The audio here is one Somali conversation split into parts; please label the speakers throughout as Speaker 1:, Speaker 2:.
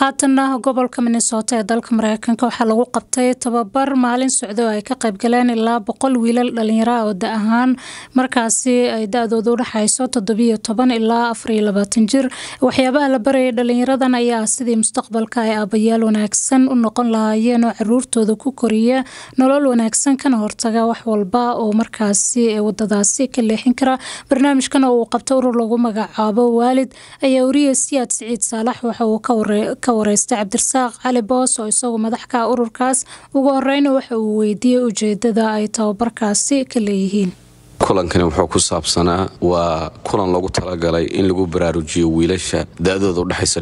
Speaker 1: haatanna gobolka minnesota ee dalka mareykanka waxaa lagu qabtay tababar maalin socdo oo ay ka qaybgaleen ilaa boqol wiilal dhalinyara oo da ahaan markaasi ay da-dooda udhexayso toddobiyo toban ilaa afariyo labaatan jir waxyaabaha la barayay dhalinyaradan ayaa sidii mustaqbalka ay aabayaal wanaagsan u noqon lahaayeen oo caruurtooda ku koriya nolol wanaagsan kana hortaga wax walba oo markaasi wadadaasi ka leexin kara barnaamijkan oo uu qabto urur lagu magacaabo waalid ayaa wariye siyaad siciid saalax waxa uu ka wareystay cabdirasaaq cali boos oo isagu madax ka ururkaas ugu horeyna waxa uu weydiiyey ujeedada ay tababarkaasi ka leeyihiin
Speaker 2: kulankani wuxuu ku saabsanaa waa kulan loogu talagalay in lagu baraarujiyo wiilasha da-dooda udhexaysa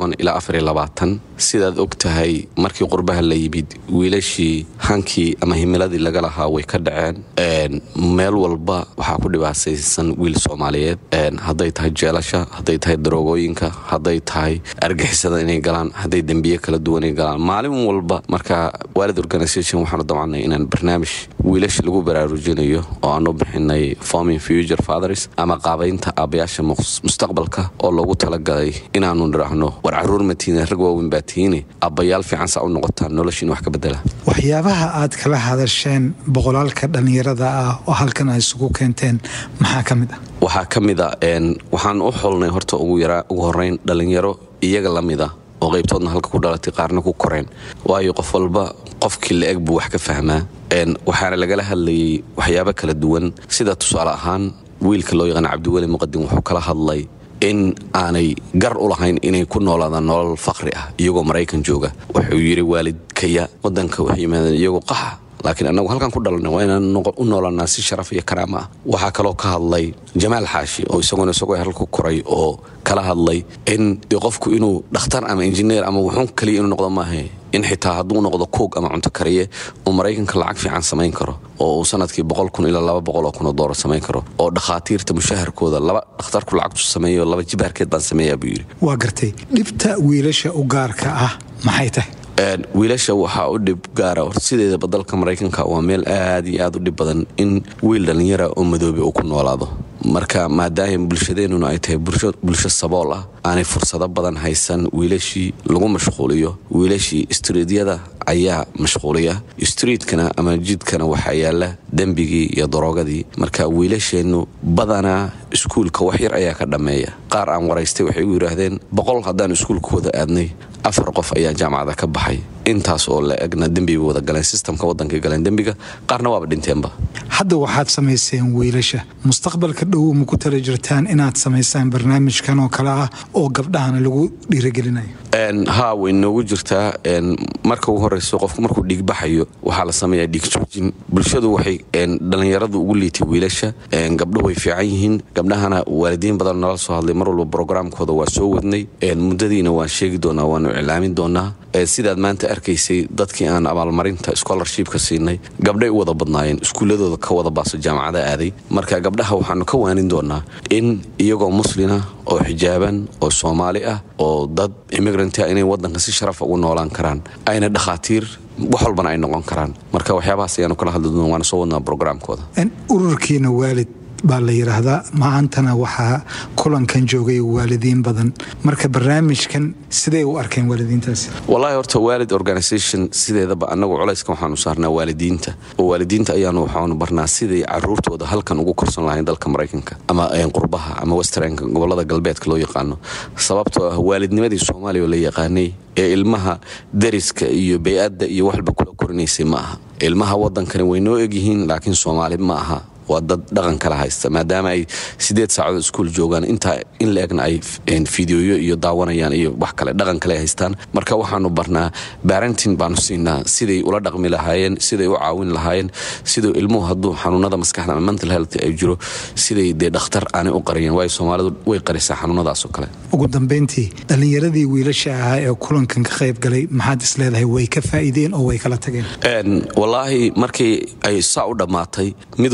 Speaker 2: ilaa sidaad og tahay markii qurbaha la yimid wiilashii hankii ama himiladii laga lahaa way ka dhaceen meel walba waxaa ku dhibaasaysan wiil soomaaliyeed hadday tahay jeelasha hadday tahay daroogooyinka hadday tahay argixisada inay galaan hadday dembiye kala duwanay galaan maalin walba marka waalid organisation waxaanu damcnay inaan barnaamij wiilasha lagu baraarujinayo oo aanu bixinay forming future fathers ama qaabaynta aabayaasha mustaqbalka oo loogu talagalay inaanu nidhaahno war caruur matiina rag waaweyn baa tihiine aabbayaal fiican saa u noqotaan noloshiina wax ka bedela
Speaker 3: waxyaabaha aad kala hadasheen boqolaalka dhallinyarada ah oo halkan ay isugu keenteen maxaa ka mid ah
Speaker 2: waxaa ka mid a waxaan u xolnay horta ugu horeyn dhallinyaro iyaga la mid a oo qaybtoodna halka ku dhalatay qaarna ku koreen waayo qof walba qofkii la-eg buu wax ka fahmaa waxaana lagala hadlayay waxyaabo kala duwan sida tusaale ahaan wiilka loo yaqaana cabdiweli muqadim wuxuu kala hadlay in aanay gar u lahayn inay ku noolaadaan nolol faqri ah iyagoo maraykan jooga wuxuu yidhi waalidkaya wadanka waxay yimaadeen iyagoo qaxa laakiin annagu halkan ku dhalanay waa inaan u noolanaa si sharaf iyo karaama ah waxaa kaloo ka hadlay jamaal xaashi oo isaguna isagoo halku koray oo kala hadlay in dee qofku inuu dhakhtar ama injineer ama wuxuun kaliya inuu noqdo maahe in xitaa hadduu noqdo koog ama cunto kariye uu maraykanka lacag fiican samayn karo oo uu sanadkii boqol kun ilaa laba boqol oo kun oo doolar samayn karo oo dhakhaatiirta mushaharkooda laba dhakhtarku lacagtu sameeyo laba jibaarkeed baan sameeyaa buu yidhi
Speaker 3: waa gartay dhibta wiilasha u gaarka ah maxay tahay
Speaker 2: wiilasha waxaa u dhib gaara or sideedaba dalka maraykanka waa meel aad iyo aad u dhib badan in wiil dhallinyara oo madoobe uu ku noolaado marka maadaama bulshadeennuna ay tahay bulsho sabool ah aanay fursado badan haysan wiilashii lagu mashquuliyo wiilashii istriidyada ayaa mashquuliya istriidkana ama jidkana waxaa yaala dembigii iyo daroogadii marka wiilasheennu badanaa iskuulka wax yar ayaa ka dhammeeya qaar aan waraystay waxay u yidhaahdeen boqol haddaan iskuulkooda aadnay afar qof ayaa jaamacada ka baxay intaas oo la egna dembiba wada galeen sistamka wadankay galeen dembiga qaarna waaba dhinteenba
Speaker 3: hadda waxaad samayseen wiilasha mustaqbalka dhow ma ku tala jirtaan inaad samaysaan barnaamijkan oo kale ah oo gabdhahana lagu dhiiragelinayo
Speaker 2: haa way noogu jirtaa marka ugu horeyso qofku markuu dhiigbaxayo waxaa la sameeyaa dhiig joojin bulshadu waxay dhallinyaradu ugu liitay wiilasha gabdho way fiican yihiin gabdhahana waalidiin badan nala soo hadlay mar walba brograamkooda waa soo wadnay muddadiina waan sheegi doonaa waanu iclaamin doonaa sidaad maanta arkaysay dadkii aan abaalmarinta scholarshipka siinay gabdhay u wada badnaayeen iskuulladooda ka wada baaso jaamacada aaday marka gabdhaha waxaanu ka waanin doonaa in iyagoo muslina oo xijaaban oo soomaali ah oo dad immigranta inay wadanka si sharafa ugu noolaan karaan ayna dhakhaatiir wax walbana ay noqon karaan marka waxyaabahaas ayaanu kala hadli doona waana soo wadnaa brograamkooda
Speaker 3: ururkiina waalid baa la yidhaahdaa maantana waxaa kulankan joogay waalidiin badan marka barnaamijkan siday u arkeen waalidiintaasi
Speaker 2: wallaahi horta waalid organisation sideedaba annagu culayska waxaanu saarnaa waalidiinta oo waalidiinta ayaanu waxaanu barnaa siday caruurtooda halkan ugu korsan lahayn dalka maraykanka ama qurbaha ama westernka gobolada galbeedka loo yaqaano sababtoo ah waalidnimadii soomaaliya oo la yaqaanay ee ilmaha dariska iyo bay-adda iyo waxba kula korinaysay ma aha ilmaha wadankani way noo egyihiin laakiin soomaali ma aha waa dad dhaqan kala haysta maadaama ay sideed saacadood iskuul joogaan intaa in la egna ay fideoyo iyo daawanayaan iyo wax kale dhaqan kale haystaan marka waxaanu barnaa barentin baanu siinaa siday ula dhaqmi lahaayeen siday u caawin lahaayeen siduu ilmuhu hadduu xanuunada maskaxda ama mental health ay jiro siday dee dhakhtar aanay u qariyeen waayo soomaalidu way qarisaa xanuunadaasoo kale
Speaker 3: ugu dambayntii dhallinyaradii wiilasha ahaa ee kulankan ka qayb galay maxaad is leedahay way ka faa'iideen oo way kala tageen
Speaker 2: wallaahi markii ay saa u dhammaatay mid walba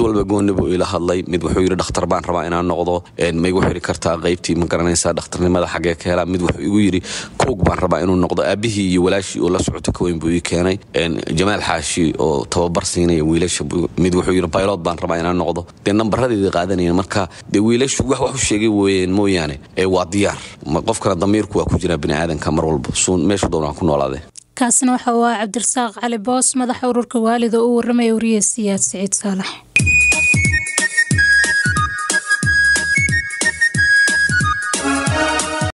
Speaker 2: goonibu ila hadlay mid wuxuu yidhi dhakhtar baan rabaa inaan noqdo ma igu xiri kartaa qaybtii ma garanaysaa dhakhtarnimada xaggee ka helaa mid wuxuu igu yidhi koog baan rabaa inuu noqdo aabihii iyo walaashii oo la socoto ka weyn buu ii keenay jamaal xaashi oo tababar siinaya wiilasha mid wuxuu yidhi baylod baan rabaa inaan noqdo dee nambaradeedii qaadanayeen marka dee wiilashu wax wax u sheegay weeyeen mooyaane ee waa diyaar qofkana damiirku waa ku jiraa biniaadanka mar walba suun meeshu doonaan ku noolaadee
Speaker 1: kaasina waxa uu ah cabdirasaaq cali boos madaxa ururka waalida oo u waramaya wariye siyaad siciid saalax